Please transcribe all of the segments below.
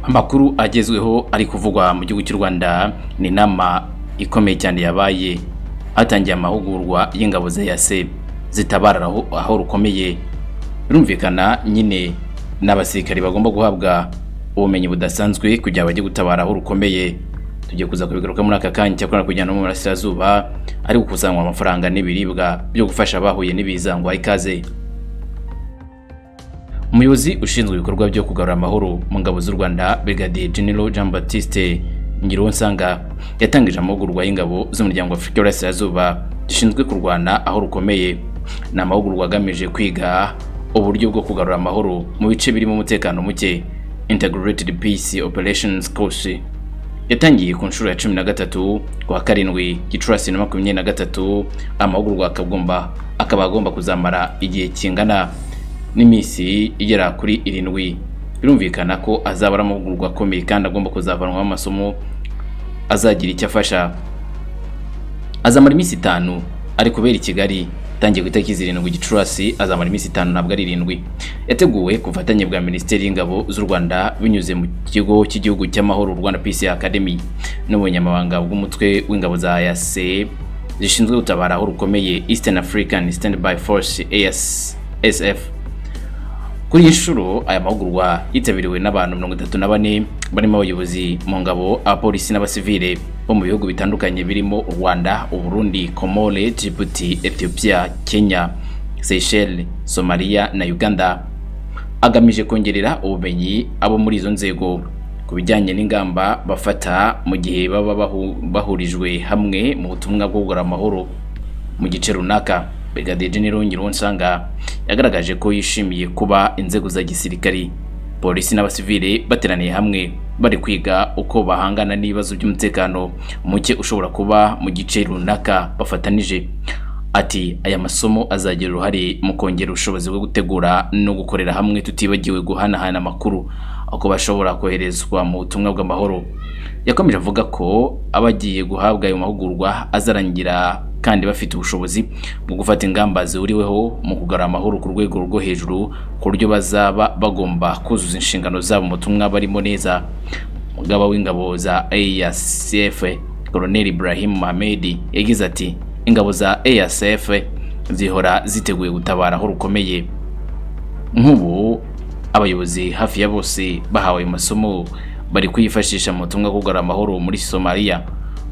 amakuru agezweho ari kuvugwa mu gihugu cy'u rwanda ni inama ikomeye cyane yabaye hatangiye amahugurwa y'ingabo za yaseb zitabara aho aho rukomeye birumvikana nyine n'abasirikari bagomba guhabwa ubumenyi budasanzwe kugira bajye gutabara aho rukomeye tugiye kuza kubigaruka muri aka kanya cyakora kugira no mu burasirazuba ari gukusanywa amafaranga n'ibiribwa byo gufasha abahuye n'ibiza ngo ikaze umuyobozi ushinzwe ibikorwa byo kugarura amahoro mu ngabo z'u rwanda brigadier general jean baptiste ngironsanga yatangije amahugurwa y'ingabo z'umuryango wa afurika y'uburasirazuba zishinzwe kurwana aho rukomeye ni amahugurwa agamije kwiga uburyo bwo kugarura amahoro mu bice birimo umutekano muke integrated peace operations course yatangiye ku nshuro ya cumi na gatatu kuwa karindwi gicurasi na makumyabiri na gatatu amahugurwa akagomba akaba agomba kuzamara igihe kingana n'iminsi igera kuri irindwi birumvikana ko azaba ari amahugurwa akomeye kandi agomba kuzavanwaho amasomo azagira icyo afasha azamara iminsi itanu ari kubera i kigali atangiye ku itariki zirindwi gicurasi azamara iminsi itanu ntabwo ari irindwi yateguwe ku bufatanye bwa minisiteri y'ingabo z'u rwanda binyuze mu kigo cy'igihugu cy'amahoro rwanda peace academy n'ubunyamabanga bw'umutwe w'ingabo za yase zishinzwe gutabara aho rukomeye eastern african standby force asf kuri iyi nshuro aya mahugurwa yitabiriwe n'abantu mirongo itatu na bane barimo abayobozi mu ngabo abapolisi n'abasivile bo mu bihugu bitandukanye birimo u rwanda uburundi komore djibouti ethiopia kenya seychelles somaliya na uganda agamije kongerera ubumenyi abo muri izo nzego ku bijyanye n'ingamba bafata mu gihe baba bahu, bahurijwe hamwe mu butumwa bwo gukora amahoro mu gice runaka Brigadier General Ngironsanga yagaragaje ko yishimiye kuba inzego za gisirikari polisi n'abasivile bateraniye hamwe bari kwiga uko bahangana n'ibibazo by'umutekano muke ushobora kuba mu gice runaka bafatanije ati aya masomo azagira uruhare mu kongera ubushobozi bwo gutegura no gukorera hamwe tutibagiwe guhanahana amakuru uko bashobora koherezwa mu butumwa bw'amahoro yakomeje avuga ko abagiye guhabwa ayo mahugurwa azarangira kandi bafite ubushobozi bwo gufata ingamba zihuriweho mu kugarura amahoro ku rwego rwo hejuru ku buryo bazaba bagomba kuzuza inshingano zabo mu butumwa barimo neza umugaba w'ingabo za ASF Colonel Ibrahim Mohamed yagize ati ingabo za ASF zihora ziteguye gutabara aho rukomeye nk'ubu abayobozi hafi ya bose bahawe amasomo bari kuyifashisha mu butumwa bwo kugarura amahoro muri Somalia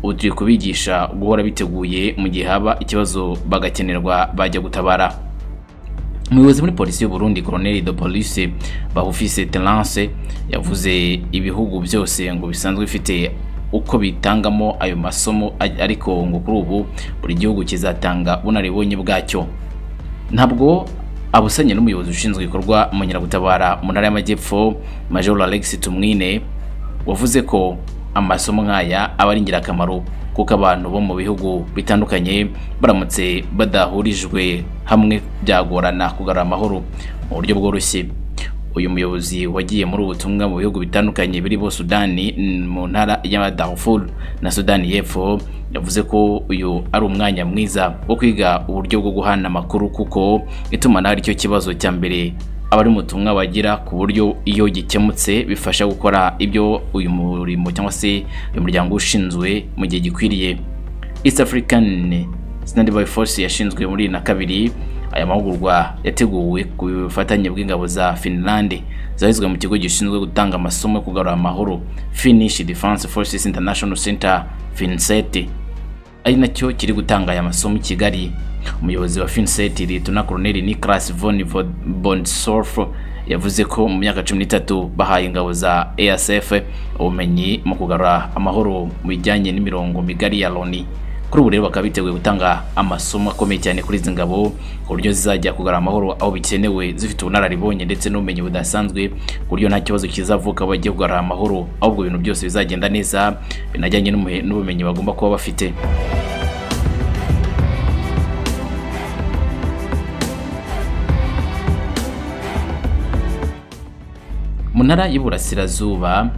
ubu turi kubigisha guhora biteguye mu gihe haba ikibazo bagakenerwa bajya gutabara umuyobozi muri polisi y'u Burundi Colonel de Police Bahufise Terence yavuze ibihugu byose ngo bisanzwe bifite uko bitangamo ayo masomo ariko ngo kuri ubu buri gihugu kizatanga bunaribonye bwacyo ntabwo abusanye n'umuyobozi ushinzwe ibikorwa mu nyiragutabara mu ntara y'amajyepfo Major Alex Tumwine wavuze ko amasomo nk'aya aba ari ingirakamaro kuko abantu bo mu bihugu bitandukanye baramutse badahurijwe hamwe byagorana kugarura amahoro mu buryo bworoshye uyu muyobozi wagiye muri ubutumwa mu bihugu bitandukanye birimo sudani mu ntara ya darfur na sudani y'epfo yavuze ko uyu ari umwanya mwiza wo kwiga uburyo bwo guhana amakuru kuko itumanaho aricyo kibazo cya mbere abari mu butumwa bagira ku buryo iyo gikemutse bifasha gukora ibyo uyu murimo cyangwa se uyu muryango ushinzwe mu gihe gikwiriye east african standby force yashinzwe muri na kabiri aya mahugurwa yateguwe ku bufatanye bw'ingabo za finlande zahizwe mu kigo gishinzwe gutanga amasomo yo kugarura amahoro finnish defense forces international center finsete ari nacyo kiri gutanga aya masomo i kigali umuyobozi wa finset litona colonel nicolas von bonsorf yavuze ko mu myaka cumi n'itatu bahaye ingabo za asf ubumenyi mu kugarura amahoro mu bijyanye n'imirongo migari ya loni kuri ubu rero bakaba biteguye gutanga amasomo akomeye cyane kuri izi ngabo ku buryo zizajya kugarura amahoro aho bikenewe zifite ubunararibonye ndetse n'ubumenyi budasanzwe ku buryo nta kibazo kizavuka aho bagiye kugarura amahoro ahubwo ibintu byose bizagenda neza binajyanye n'ubumenyi bagomba kuba bafite mu ntara y'iburasirazuba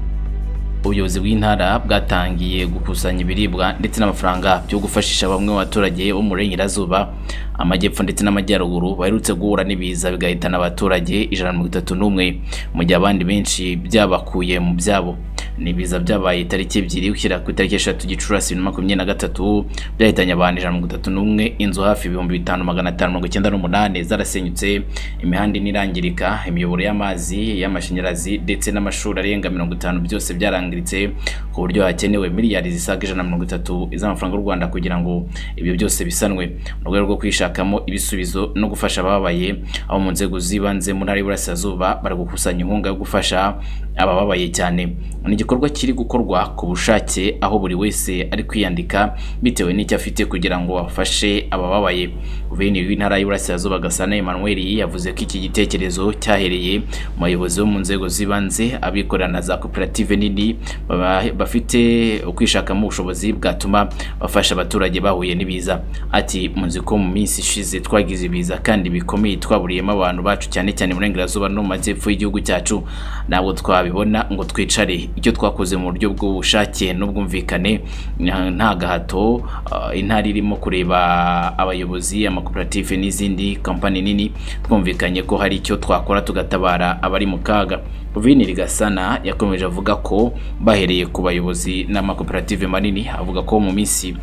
ubuyobozi bw'intara bwatangiye gukusanya ibiribwa ndetse n'amafaranga byo gufashisha bamwe mu baturage bo mu burengerazuba amajyepfo ndetse n'amajyaruguru baherutse guhura n'ibiza bigahitana abaturage ijana na mirongo itatu n'umwe mu gihe abandi benshi byabakuye mu byabo ni ibiza byabaye itariki ebyiri gushyira ku itariki eshatu gicurasi bibiri na makumyabiri na gatatu byahitanye abantu ijana na mirongo itatu n'umwe inzu hafi ibihumbi bitanu magana atanu mirongo icyenda n'umunani zarasenyutse imihanda ine irangirika imiyoboro y'amazi y'amashanyarazi ndetse n'amashuri arenga mirongo itanu byose byarangiritse ku buryo hakenewe miliyari zisaga ijana na mirongo itatu z'amafaranga y'u Rwanda kugira ngo ibyo byose bisanwe mu rwego rwo kwishakamo ibisubizo no gufasha abababaye abo mu nzego z'ibanze mu ntara y'Iburasirazuba bari gukusanya inkunga yo gufasha abababaye cyane ni igikorwa kiri gukorwa ku bushake aho buri wese ari kwiyandika bitewe n'icyo afite kugira ngo afashe abababaye guverineri w'intara y'Iburasirazuba Gasana Emmanuel yavuze ko iki gitekerezo cyahereye mu bayobozi bo mu nzego z'ibanze abikorera na za koperative nini baba- bafite ukwishakamo ubushobozi bwatuma bafasha abaturage bahuye n'ibiza ati muzi ko mu minsi ishize twagize ibiza kandi bikomeye twaburiyemo abantu bacu cyane cyane mu burengerazuba no mu majyepfo y'igihugu cyacu ntabwo twabibona ngo twicare icyo twakoze mu buryo bw'ubushake n'ubwumvikane nta- nta gahato ah, intara irimo kureba abayobozi amakoperative n'izindi kampani nini twumvikanye ko hari icyo twakora tugatabara abari mu kaga Guverineri Gasana yakomeje avuga ko bahereye ku bayobozi n'amakoperative manini avuga ko mu minsi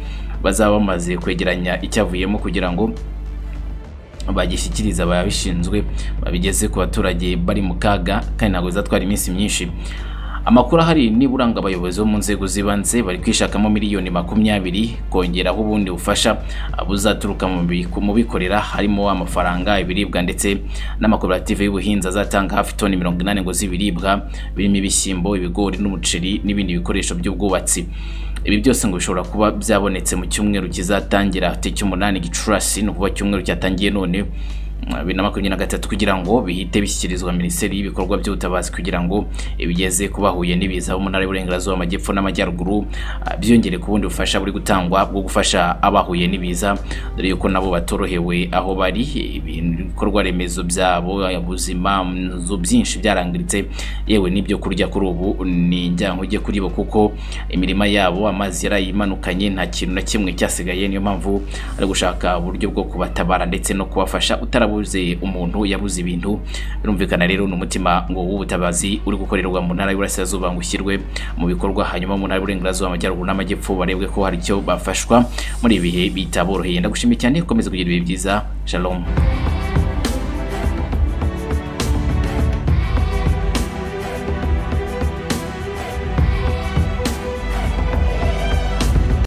bazaba bamaze kwegeranya icyavuyemo kugira ngo bagishyikiriza ababishinzwe babigeze ku baturage bari mu kaga kandi ntabwo bizatwara iminsi myinshi amakuru ahari nibura ngo abayobozi bo mu nzego z'ibanze bari kwishakamo miliyoni makumyabiri kongeraho ubundi bufasha buzaturuka mu bi- ku- mu bikorera harimo amafaranga ibiribwa ndetse n'amakoperative y'ubuhinzi azatanga hafi toni mirongo inani ngo z'ibiribwa birimo ibishyimbo ibigori n'umuceri n'ibindi bikoresho by'ubwubatsi ibi byose ngo bishobora kuba byabonetse mu cyumweru kizatangira tariki umunani gicurasi ni ukuvuga cyumweru cyatangiye none mm, bibiri na makumyabiri na gatatu kugira ngo bihite bishyikirizwa minisiteri y'ibikorwa by'ubutabazi kugira ngo ibigeze ku bahuye n'ibiza bo mu ntara y'uburengerazuba amajyepfo n'amajyaruguru ah, byiyongere ku bundi bufasha buri gutangwa bwo gufasha abahuye n'ibiza dore yuko nabo batorohewe aho bari ibintu- ibikorwa remezo byabo ubuzima inzu byinshi byarangiritse yewe n'ibyo kurya kuri ubu ni njyankuge kuri bo kuko imirima yabo amazi yarayimanukanye nta kintu na kimwe cyasigaye niyo mpamvu ari gushaka uburyo bwo kubatabara ndetse no kubafasha utarabuze umuntu yabuze ibintu birumvikana rero ni umutima ngo w'ubutabazi uri gukorerwa mu ntara y'Iburasirazuba ngo ushyirwe mu bikorwa hanyuma mu ntara y'Iburengerazuba amajyaruguru n'amajyepfo barebwe ko hari icyo bafashwa muri ibihe bitaboroheye ndagushimiye cyane komeza kugira ibihe byiza shalom